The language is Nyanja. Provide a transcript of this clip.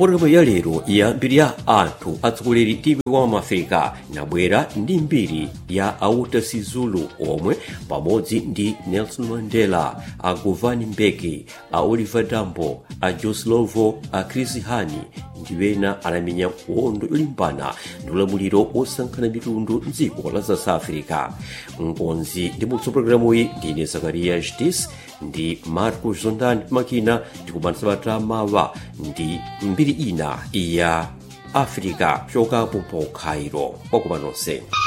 mpologalamu ya lero ya mbiri ya anthu atsogoleri timu wa maafrika inabwera ndi mbiri ya auta sizulu omwe pamodzi ndi nelson mandela a govani mbeki a oliver tambo a joslovo a chris hani ndi ena anamenya nkhondo yolimbana ndi ulamuliro wosankhana mitundu mdziko la south africa mkonzi ndi mutso pologalamuyi ndine zakariya jtis ndi marco zondan makina tikumanisa mawa ndi mbiri ina ya africa choka pompo khairo kwakupa nonse